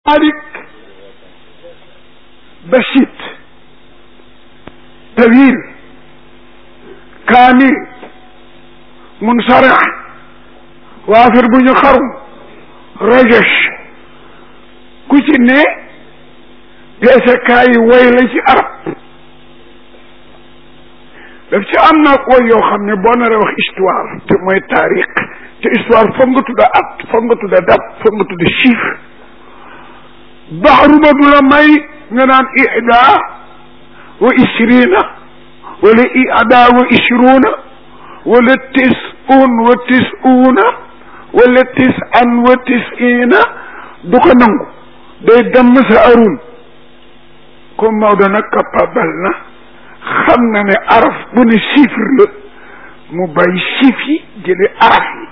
malik basit tawil kaamil munsara waafir bu ñu xarum rajesh ku ci ne peesekaay yi woy la ci arab daf ci am nag woy yoo xam ne boo naree wax histoire te mooy taarix te histoire foog nga tudda at foog nga tudda date foog nga tudda chiffre baxru ba du la may nga naan ida wa ishrina wala ida wa ishruna wala tisun wa tisuna wala tisan wa tisina du ko nangu day dem sa arun comme Maodo nag capable na xam na ne araf bu ne chiffre la mu bàyyi chiffre yi jële araf yi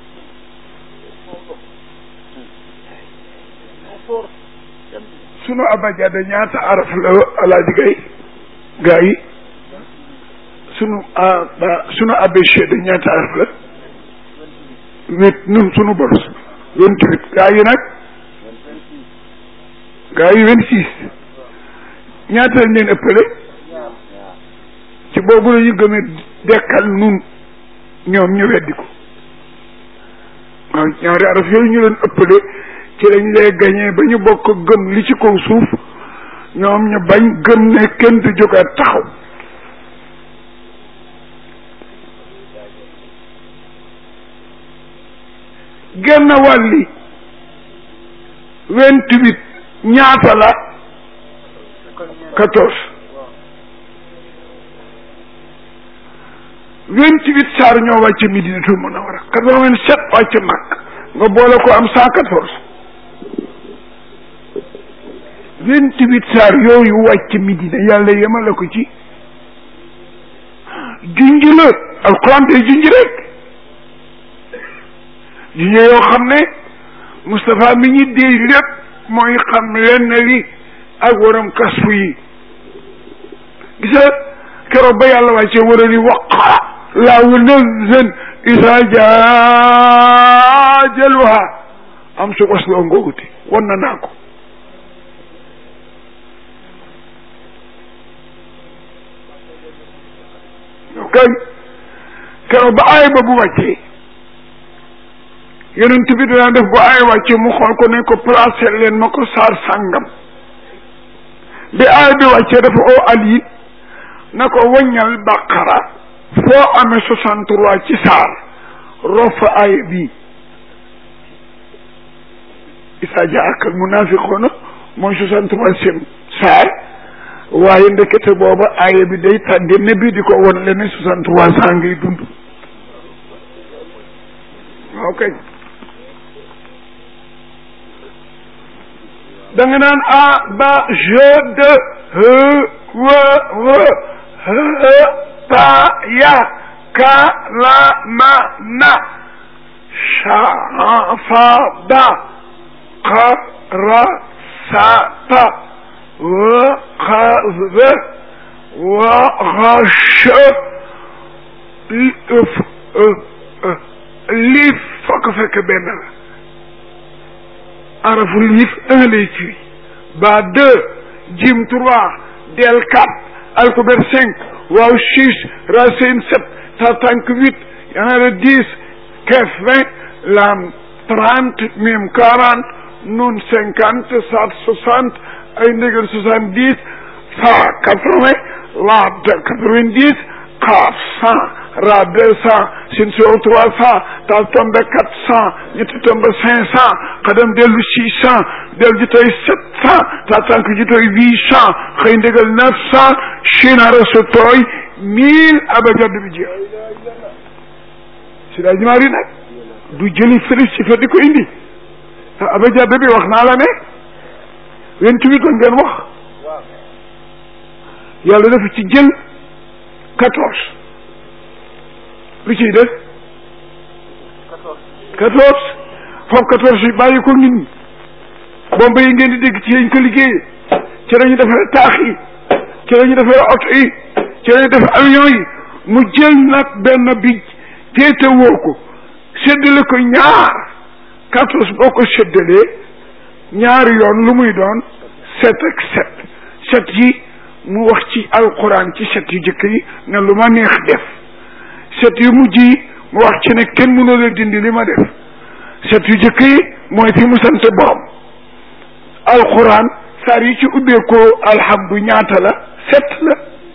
sunu abajada ñaata araf la alaaji gay gaa yi sunu sunu abéchede ñaata araf la huit nun sunu boros vingt huit gaa yi nag gaa yi vingt six ñaata lañ leen ëppale ci boobu la ñu gëmee dekkal nun ñoom ñu weddi ko waaw ñaari araf yooyu ñu leen ëppale ci lañ lay gañee ba ñu bokk gëm li ci kaw suuf ñoom ñu bañ gëm ne kenn du jógaat taxaw genn wàlli vingt-huit ñaata la quatorze vingt-huit saar ñoo wàcc Madinatul Munawwara quatre-vingt-sept wàcc Makka nga boole ko am cent quatorze vingt-huit saar yooyu wàcc Madina yàlla yemale ko ci junj la alxuraan day junj rek junj yoo xam ne Moustapha mi ñi déy lépp mooy xam lenn li ak waram kasfu yi gisa keroog ba yàlla wàcce war a li waqara laawu nazan isa jaajaluha am su was loo ngooguti wan na naa ko ok keroog ba aay ba bu wàccee yonent bi dana def bu aay wàccee mu xool ko ne ko placé leen ma ko saar sàngam bi aay bi wàccee dafa oo Ali na ko waññal baqara foo amee soixante trois ci saar rof fa aaya bii isa jaaka al munafiquna mooy soixante troisième saar waaye ndekete booba aaya bi day tàgge ne bi di ko won le ne soixante trois cent ngay dund waaw kay da nga naan a ba je de he we we he ta ya ka la ma na sha fa da qa ra sa ta wa xa ve wa xa che liif fokk fekk benn la arafu liif un lay firi ba deux jim trois del quatre alkuber cinq waaw six racine sept tatank huit yanara dix kef vingt lam trente mim quarante nun cinquante sat soixante ay ndégal soixante dix fa quatre vingt la quatre-vingt-dix xaaf cent ra deux cent sin soo trois cent ta tombe quatre cent ñetti tombe cinq cent xadam dellu six cent dellu jitoy sept cent ta tànk jitoy huit cent xëy ndégal neuf cent chinara so tooy mille abajadd bi jeex si daa jimaari nag du jëli fëri si fa di ko indi abajadd bi wax naa la ne vingt-huit la ngeen wax yàlla dafa ci jël quatorze lu ciy def quatorze foofu quatorze yi bàyyi ko nit ñi bomba yi ngeen di dégg ci lañ ko liggéeyee ci la ñu defee taax yi ci la ñu defee oto yi ci la ñu defee avion yi mu jël nag benn bi féete woo ko séddale ko ñaar quatorze boo ko séddalee ñaari yoon lu muy doon set ak set set yi mu wax ci alquran ci set yu jëkk yi ne lu ma neex def set yu mujj yi mu wax ci ne kenn mënoo la dindi li ma def set yu jëkk yi mooy fi mu sant borom alquran saar yi ci ubbeekoo alhamdu ñaata la set la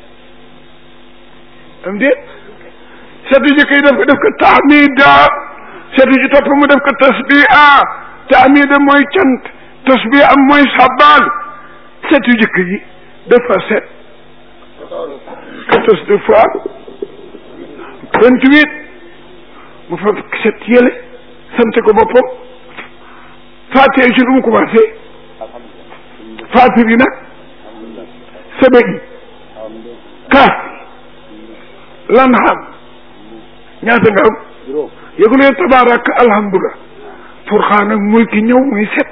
am déet set yu jëkk yi def ko def ko tahmida set yu ci topp mu def ko tasbiha tahmida mooy cant tasbiha am mooy sabal set yu jëkk yi dafa set quatorze de fois vingt-huit mu fa set yële sant ko boppam faatee ci lu mu commencé faati bi nag sebe yi kaaf lan xam ñaata nga am yëgulee tabarak alhamdulilah furxaan ak mulki ñëw muy set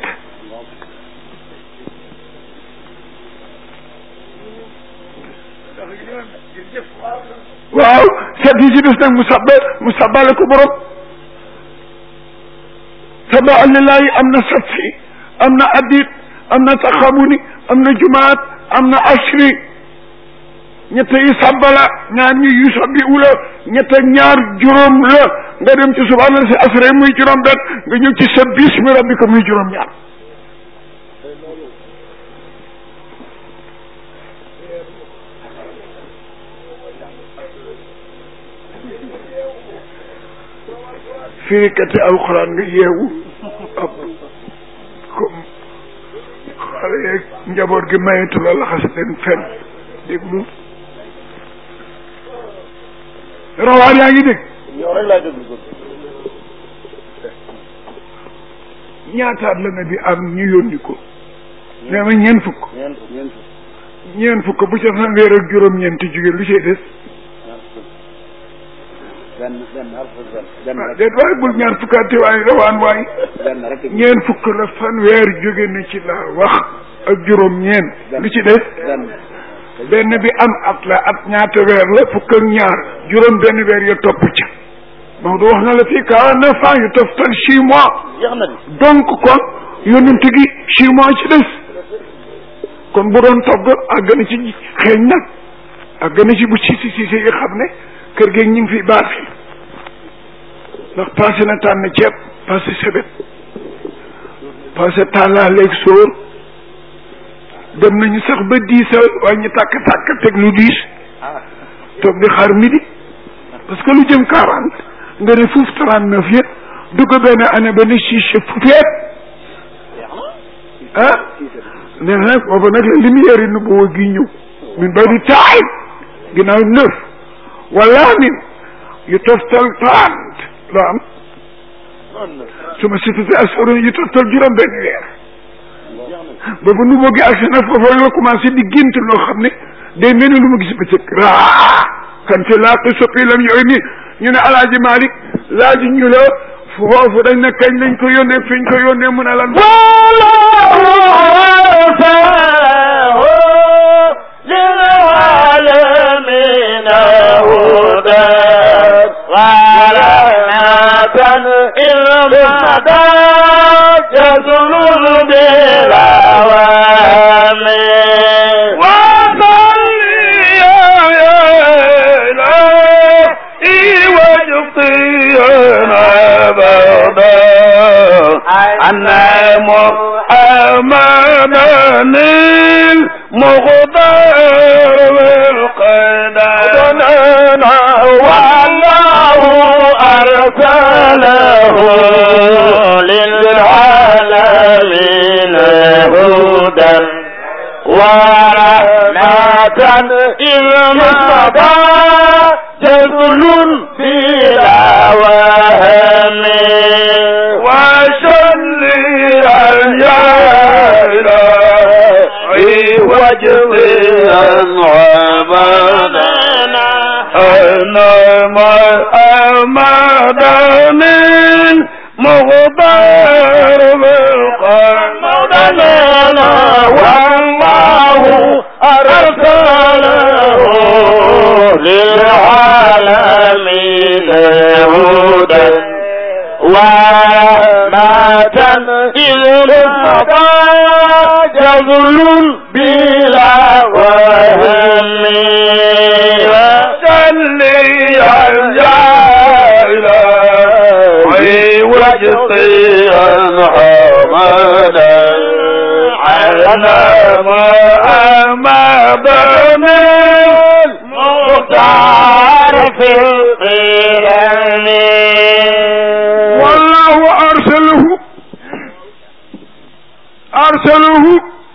waaw set yi ci des nag mu sabba mu sabbale ko borom sabaa lillahi am na safi am na adit am na taxamuni am na jumaat am na ashri ñett yi sabbala ñaar ñi yu sabbi ula ñett ak ñaar juróom la nga dem ci subhaana si asra muy juróom benn nga ñëw ci sa bismi rabbika muy juróom ñaar firikati alxuraan nga yeewu ab comme xale yeeg njaboot gi mayetu la laxas leen fen déglu rawaan yaa ngi dégg yow rek laay déglu ko ñaataat la na bi am ñu yónni ko nee ma ñeent fukk ñeent fukk ñeent fukk ñeent fukk bu ca fanweer ak juróom-ñeenti jóge lu cay des benn benn alfa benn benn ah rek déet waaye bul ñaar fukkaate waaye rawaan waay benn rek ñeent fukk la fanweer jóge na ci laa wax ak juróom-ñeent lu ci des benn benn bi am at la at ñaata weer la fukk ak ñaar juróom benn weer ya topp ca Maodo wax na la fii quarante-neuf ans yu toftal six mois jeex na di donc kon yonent gi six mois ci des kon bu doon togg àgg na ci xeeñ nag àgg na ci bu si si si yi xam ne kër geeg ñu ngi fi baax fi ndax passé na tànn ceeb passé sebet passé tàllaaleeg sóor dem nañu sax ba diisal waaye ñu tàkk tàkk teg lu diis ah toog di xaar midi parce que lu jëm quarante nga ne fuuf trente neuf yëpp dugg benn année ba ne chiche fufeet jeex na ah nee na nag booba nag la lumière yi nu boo gi ñëw min ba di taay ginnaaw neuf wala min yu toftal trente loo am noonu la su ma sifisi asoro yu toftal juróom benn weer jeex na booba nu boo gi agsi na foofu la commencé di gént loo xam ne day mel ni lu ma gis bëccëg raa kan ci laa ko soppi lam yooyu ni ñu ne alaaji Malick laaj ñu la foofu dañ ne kañ lañ ko yónnee fiñ ko yónnee mu ne lan للعالمين هدى ورحمة إلمدى يزل بالأوام وصلي يا إلهي وجقينا أبدا أن محمدا المختار بالقدر والله أرسله للعالمين هدى ورحمة إلمدى جزل بلا وهم وشلي الإلهي وجهي عبادنا أنا ما أمدني مغبر بالقلب والله أرسله للعالمين هدى ورحمة إلى جذل بلا وهم وصلي على وجطيا حمدا على ما أمد من مختار في القرآن والله أرسله أرسله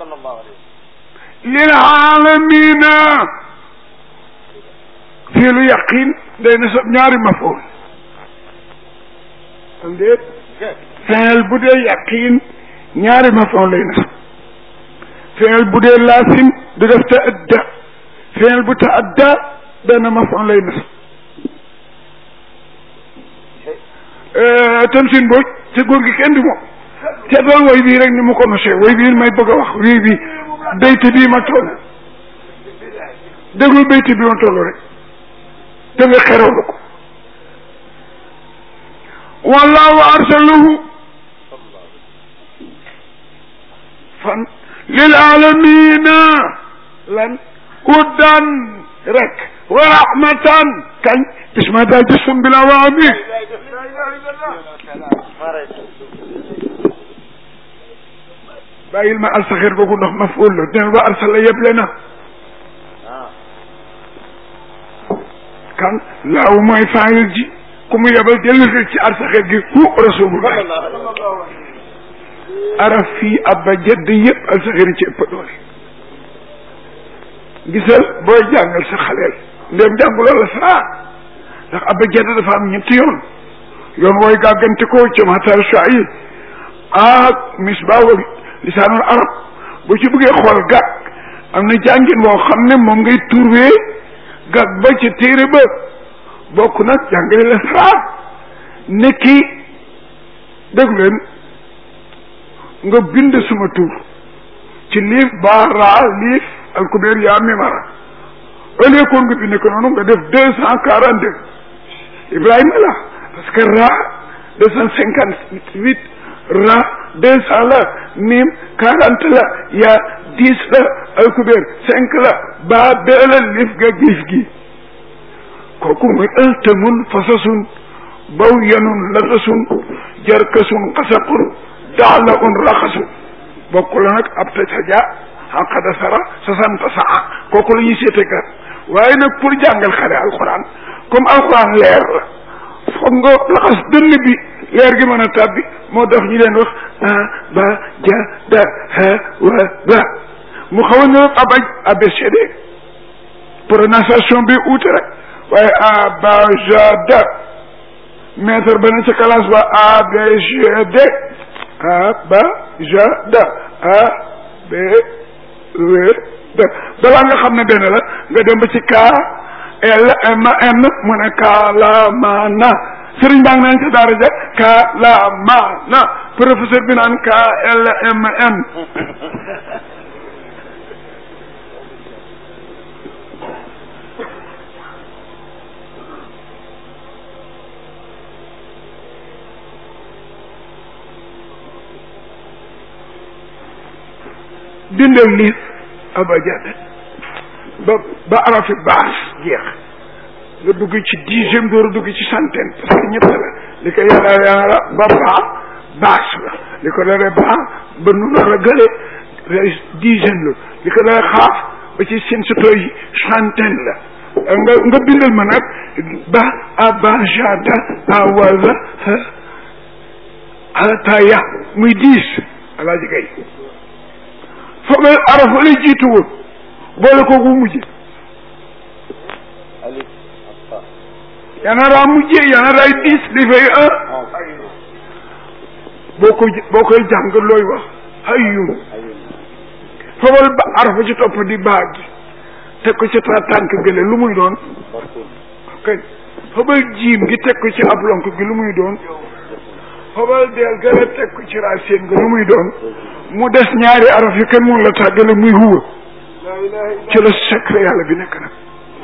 للعالمين في اليقين day nasab ñaari mafool am déet fenel bu dee yaqin ñaari mafool lay nasab fenel bu dee laasim du def ta adda fenel bu ta adda benn mafool lay nasab Tamsine Mbodj te góor gi kenn du moom te doon woy bii rek ni mu ko nosee woy bii may bëgg a wax wii bi béyte bii ma toll déglu béyte bi ma toll rek da nga xerawlu ko wallahu arsalahu fan lil alamina lan uddan rek wa rahmatan kañ bisma daa jësum bila waami bàyyil ma alsaxir boobu ndox ma fóol la dina ba arsala yeble na kan laaw mooy faayil ji ku mu yebal dellusi ci arsaxir gi hu rasulullah araf fii abba jëdd yëpp alsaxir ci ëpp doole gisal booy jàngal sa xaleel ndéem jànguloo la saa ndax abba jëdd dafa am ñetti yoon yoon wooy gàggante ko ci matar shayi ak misbaa lisaanul arab boo ci bëggee xool gàgg am na jàngin boo xam ne moom ngay turwee gàgg ba ca téere ba bokk nag jàngale la saraa nekki dégg leen nga bind suma tur ci liif baa raa liif alkubeer yaa mimara ëllëg koon nga bind ko noonu nga def deux cent quarante deux Ibrahima la parce que raa deux cent cinquante huit ra deux cent la mim quarante la ya dix la alkubeer cinq la baa beela lif ga giif gi kooku muy ëltamun fasasun baw yanun latasun jarkasun xasaqun daala un raxasun bokku la nag ab ta saja xaqada sara sasanta saa kooku la ñuy seete kat waaye nag pour jàngal xale alquran comme alquran leer la foog nga laxas dënn bi leer gi mën a tàbbi moo tax ñu leen wax a ba ja da ha wa ba mu xaw a niroog abaj abcd prononciation bi uute rek waaye a ba ja da maître ba ne ca classe ba abcd a ba ja da a b w da balaa nga xam ne benn la nga dem ba ci k l m n mu ne kalamana sëriñ baa ngi naan ca daara ja kalamana professeur bi naan k l m n dindal liif abajade ba ba arafi baas jeex nga dugg ci dixième door a dugg ci centaine parce que ñett la li ko yàlla yàlla ba baa baas la li ko dara baa ba nu nar a gële dixième la li ko dara xaaf ba ci seen soto yi centaine la nga nga bindal ma nag ba abajada awaza ataya muy dix alaaji kay foog nga araf lay jiitu woon boole ko bu mujj yana raa mujjee yana raay dix di fay un boo ko boo koy jàng looy wax hayyun fobal ba arafa ci topp di baag gi teg ko ci ta tànk gële lu muy doon kay fobal jiim gi teg ko ci ab lonk gi lu muy doon fobal deel gële teg ko ci racine gi lu muy doon mu des ñaari araf yi kenn mun la tàggale muy huwa ci la secret yàlla bi nekk nag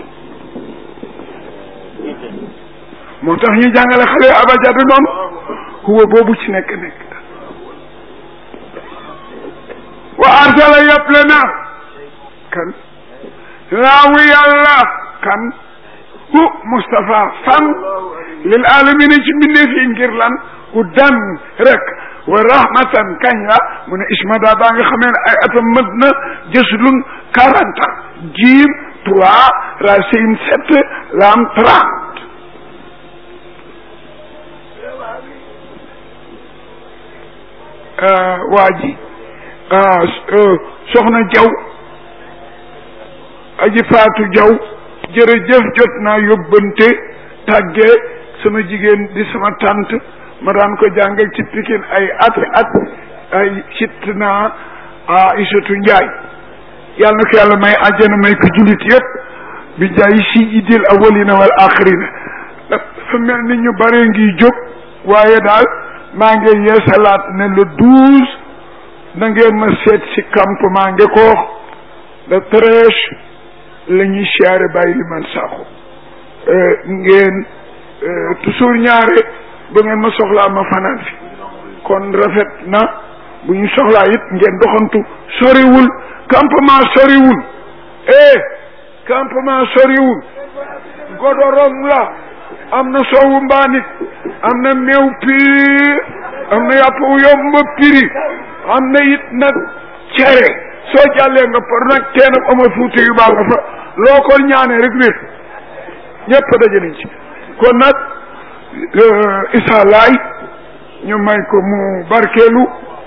moo tax ñu jàngale xale abajada noonu huwa boobu ci nekk nekk wa arsala yëpp na kan laawu yàlla kan hu Moustapha fan lil alamina ci mbindeef yi ngir lan ku dan rek wa rahmatan kañ la mu ne ismada baa nga xamee ne ay atam mët na jëslun quarante ans jiim trois racine sept lam trente waa ji soxna jaw aji faatu jaw jërëjëf jot naa yóbbante tàggee sama jigéen di sama tante ma daan ko jàngal ci pikin ay at at ay sit naa Aïssatou Njaay yàlla na ko yàlla may àjjana may ko jullit yëpp bi jaay si idil awalina wal axirina dafa mel ni ñu bare ngi jóg waaye daal maa ngi yeesalaat ne le douze na ngeen ma seet si campement Ngekoox le treize la ñuy siyaare bàyyi li man saako ngeen toujours ñaare ba ngeen ma soxlaa ma fanaan fi kon rafet na bu ñu soxlaa it ngeen doxantu soriwul campement soriwul eh campement soriwul godorong la am na soowu mbaanit am na meew piir am na yàpp yomb piri am na it nag cere soo jàllee nga par nag teen ak Omar Fuuti yu baa nga fa loo ko ñaanee rek wér ñëpp daje nañ ci kon nag Issa Laay ñu may ko mu barkeelu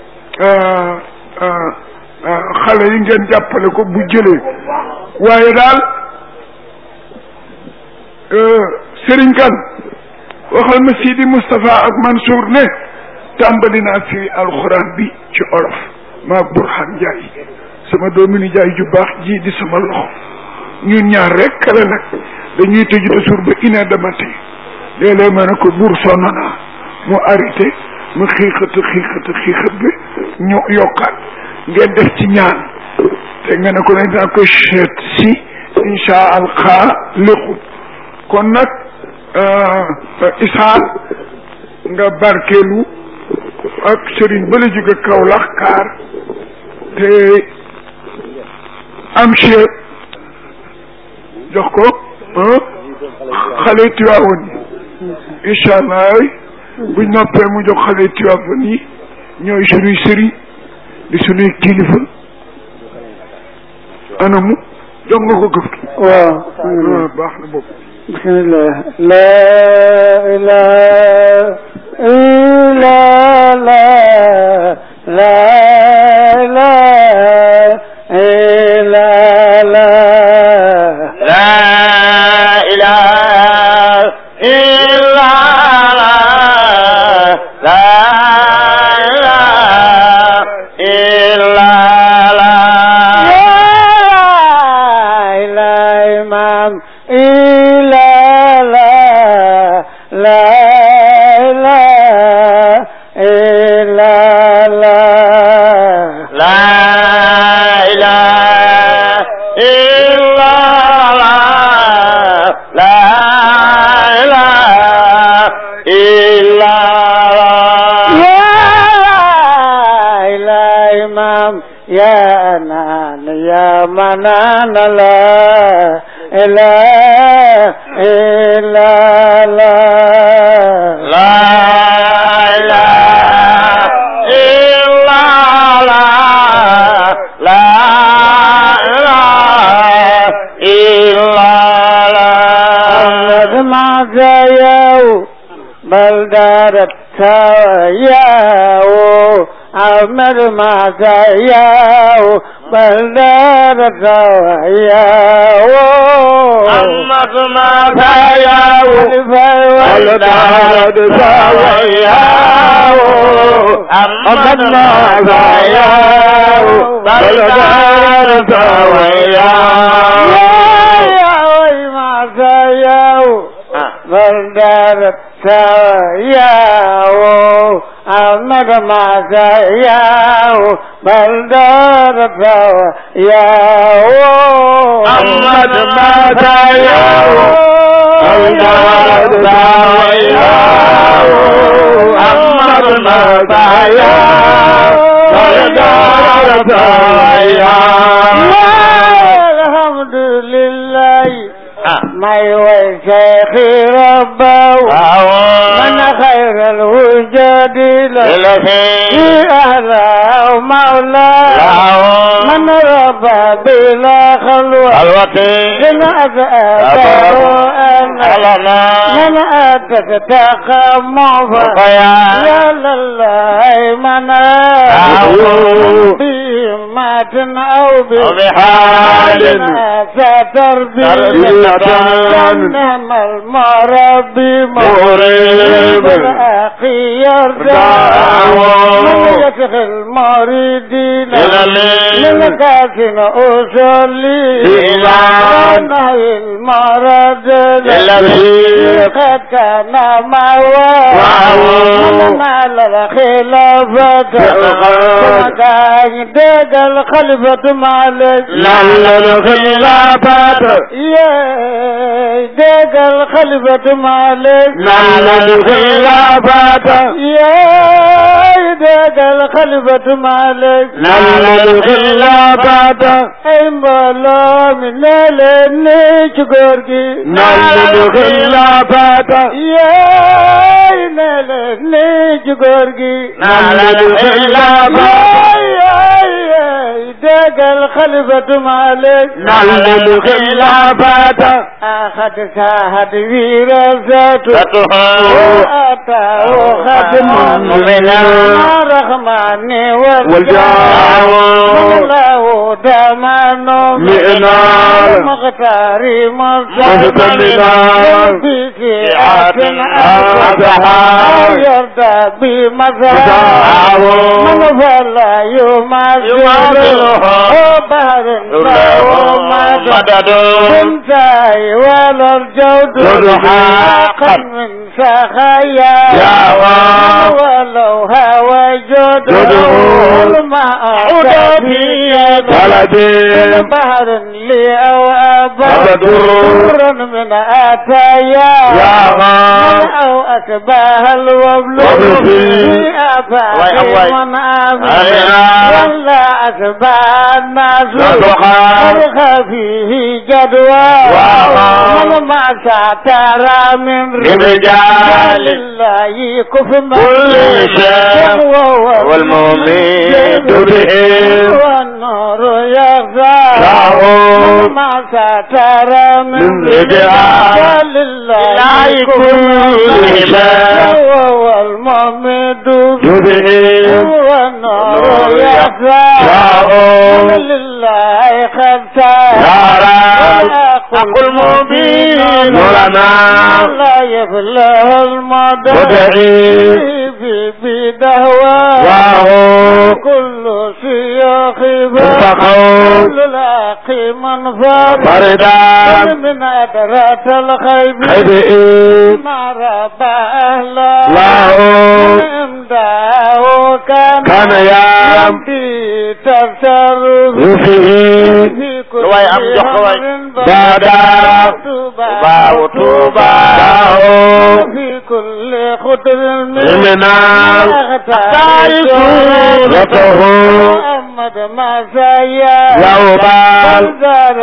xale yi ngeen jàppale ko bu jëlee waaye daal Serigne Kane waxal ma Sidi Moustapha ak Mansour ne tàmbali naa fi alxuraan bi ci olof maa Burhan Njaay sama doomi ni jaay ju baax ji di sama loxo ñun ñaar rek kala nag dañuy tëju te suur ba une heure de matin léeg-léeg ma ne ko buur sonn naa mu arrêté mu xiixat xiixat xiixat bi ñu yokkaat ngeen def ci ñaan te nga ne ko nañ naa ko seet si insha allah léqut kon nag isaal nga barkeelu ak sëriñ ba la jóge Kaolack kaar te am chie jox ko xale Tiwaawan yi incha allah buñ noppee mu jox xale Tiwaawan yi ñooy suñuy sëriñ di suñuy kilifa anamu jox nga ko gëf waaw waaw baax na boobu bismillah la ilaha illa la la ilaha illa la لا إله إلا الله لا إله إلا الله la imam illa la la ilaha illa la لا إله إلا الله لا إله إلا الله يا لا إمام يا أنان يا منان لا إله إلا لا لا إله إلا الله لا إله إلا محمد الله ما زيو بل دارت سوياو أحمد ما زيو بل دارت سوياو محمد ما تياو والدار سوياه محمد ما تياو والدار سوياه بلدار سوياو أحمد ما سياو بلدار سوياو محمد ما تياو والدار سوياه محمد ما تياو والدار دارة أيام الحمد لله may way Seexi Rabbaw man xayral wujudi la fi ahla mawla man rabba bila xalwa in adabaro ana man atak taqammu fa ya lallah man بهمة أو بحال ستر تربية جنم المربي مغرب الأخي يرجع دعوة من يدخل المريدين إلى الليل من كاسن أصلي إلى نهي المرض الذي قد كان معه معه من نال الخلافة ثم كان دق الخلفة مالك لعل الخلافات يا دق الخلفة مالك لعل الخلافات يا دق الخلفة مالك لعل الخلافات ay mbooloo mi ne leen ni ci góor gi لعل الخلافات yaay ne leen ni ci góor gi لعل الخلافات yaay yaay déggal xalifatu Malik لعل الخلافات أخذ ساحة ويرزته فتحه وأتاه خدم من الرحمن والجاه والجاه له دمان مئنار المختار مهتمنا في سعة أصحاب يرضى بمذهب مذهب من فلا يماثله يماثله بحر له مدد مدد كنت ولا الجود جود حقا حقا من سخايا يا الله ولو هوى جود جوده الماء عود في بلد بحر لي أو أبد أبد در من أتايا يا من الله أو أتباه الوبل وبل في في أفاق أواي. من آمن أيها. ولا أتباه الناس صدقا. أرخى فيه جدوى وأخا. من ما ساتر من رجال الله كف كل شيء والمؤمن بهم والنور يغزى لهم ما ستر من من رجال لله كل شيء وهو الممد بهم والنور يغزى لهم لله خمسة يرى حق المبين لنا لا يفلح المدى ودعي في بدهوى وهو كل شيخ اتقوا كل لاقي من فار فردا من أدرات الخيب خبئين ما ربى أهلا له امداه كان كان يام يمضي تصرف رفه في كل لواي أم جحوي. أمر بادا توبا وطوبى له في كل خطر إمنا لته محمد ما سيا يوبال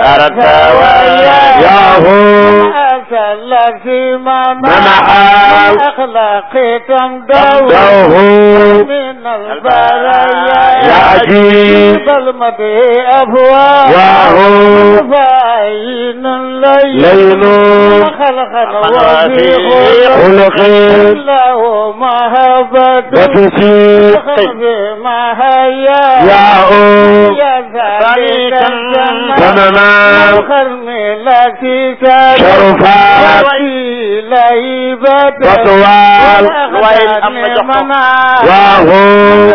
ياهو أسأل في من منعال أخلاق تمدو دوه من البرايا يأتي بالمدي أفواه وهو فأين الليل ليل خلقا وفي وفي خلق له مهبة وتسيق ما هيا يا أم يا ذلك الجنة تماما الخرم التي ساد شرفات وإلى عبادة وطوال وهو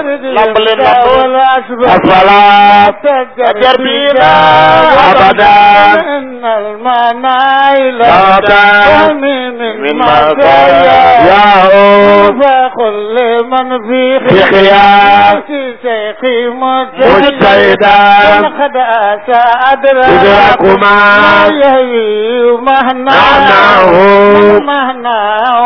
الصلاة التربية أبدا إن المنايل أبدا من من مزايا يا أم فكل من في في خيار في شيخي مجتهدا قد أتى أدرك إدراكما ما يهوي مهنا معناه مهنا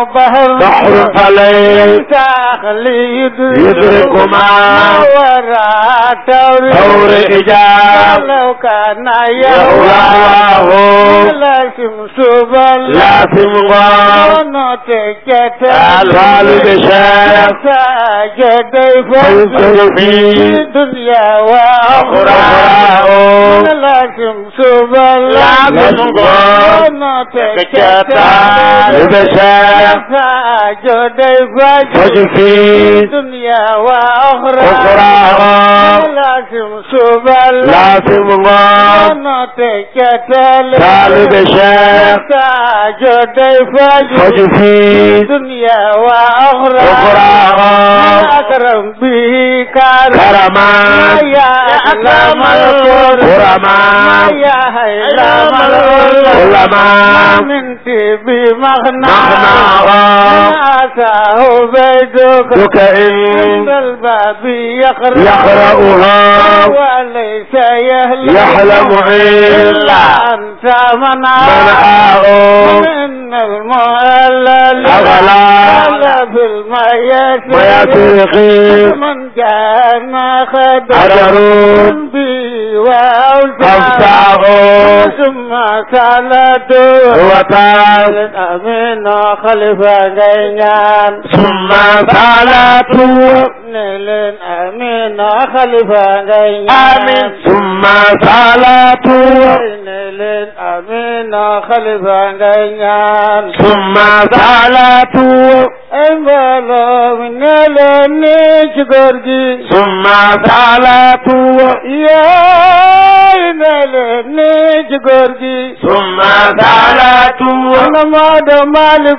بحر بحر فليس تخليد يدركما وراء تور ثور إجاب لو كان يهواه لازم سبل لازم غام ونتكت الوالد شاف ساجد فيذكر في في دنيا وأخرى أخرى لازم سبل لازم غام ونتكت لبشاف ساجد فجر في دنيا وأخرى أخرى لازم سبل لازم غام ونتكت طالب شاف ساجد فجر في دنيا وأخرى أخرى أكرم به كرم كرما يا أكرم الكرم كرما يا هيلم العلم علماء من تبي مغنى مغنى أتاه بيدك دك عند إن الباب يقرأ يقرأها وليس يهلم يحلم إلا أنت منع منعه من المؤلل أغلى في المياسر ويترقي من كان خدر أجر بي وأوسع أفتاه ثم سالته وتاب أمين خلفة غينان ثم صلاته نيلين أمين خلفة غينان آمين ثم صلاته نيلين أمين خلفة غينان ثم صلاته أمبالو من نيلين نيجي ثم صلاته يا نيلين نيجي ثم صلاته أنا ما دمال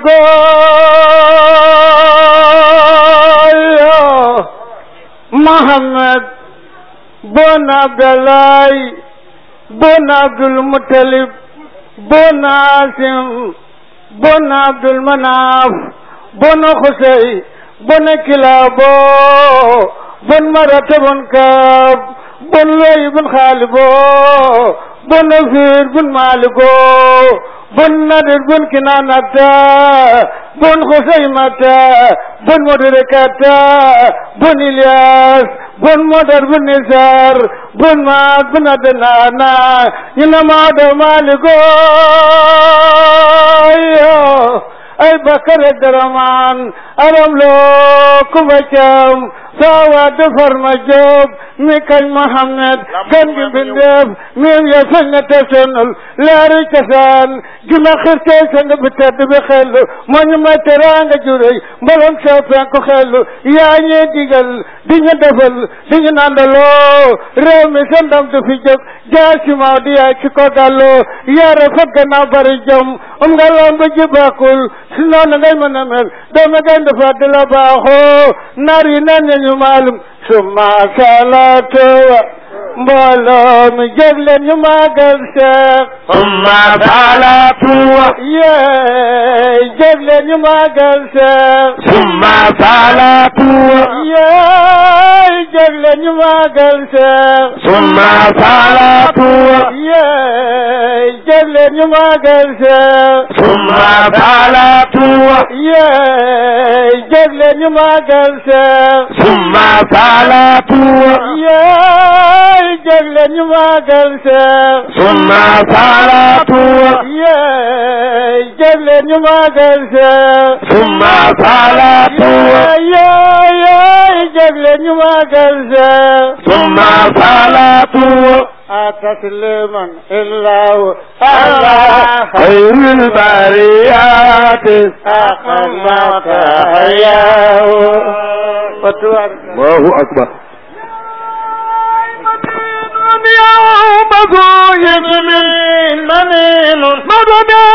قول محمد بن عبد الله بن عبد المطلب بن عاصم بن عبد المناف بن خسي بن كلابو بن مرة بن كاب بن لي بن خالبو بن فير بن مالكو بن نادر بن كنانة بن خسيمة بن مدركة بن إلياس بن مدر بن نزار بن ماد بن أدنانا إنما هذا مالكو أي بكر الدرمان أرملو كبشم sawa defar ma jóob mi kañ Mohammed gan gi bindeef miim ya feñ na te sonal leeri cosaan gi ma xirtee sang bi tedd bi xellu moo ñu may teraanga juréy mbalam soo penku xellu yaa ñuy digal di ñu defal di ñu nandaloo réew mi sa ndam du fi jóg jaasi maa di yaay ci ko gàlloo yaa rafet gannaaw bari jom um nga lamb ji bàkkul si noonu ngay mën a mel doomi gañ dafa di la baaxoo naar yi neen ñu maalum summa salaatu mbooloo mi jóg leen ñu màggal Seex ثم صلاته yeey jóg leen ñu màggal Seex ثم صلاته yeey jóg leen ñu màggal Seex ثم صلاته yeey jóg leen ñu màggal Seex ثم صلاته yeey jóg leen ñu màggal Seex ثم صلاته yeey jóg leen ñu màggal Seex ثم صلاته yeey jóg leen ñu màggal Seex ثم صلاته yeey yeey jóg leen ñu màggal Seex ثم صلاته أتسليما إلا الله خير البريات أقمت حياه فتوارك الله أكبر يوم ذو يمين منين مدد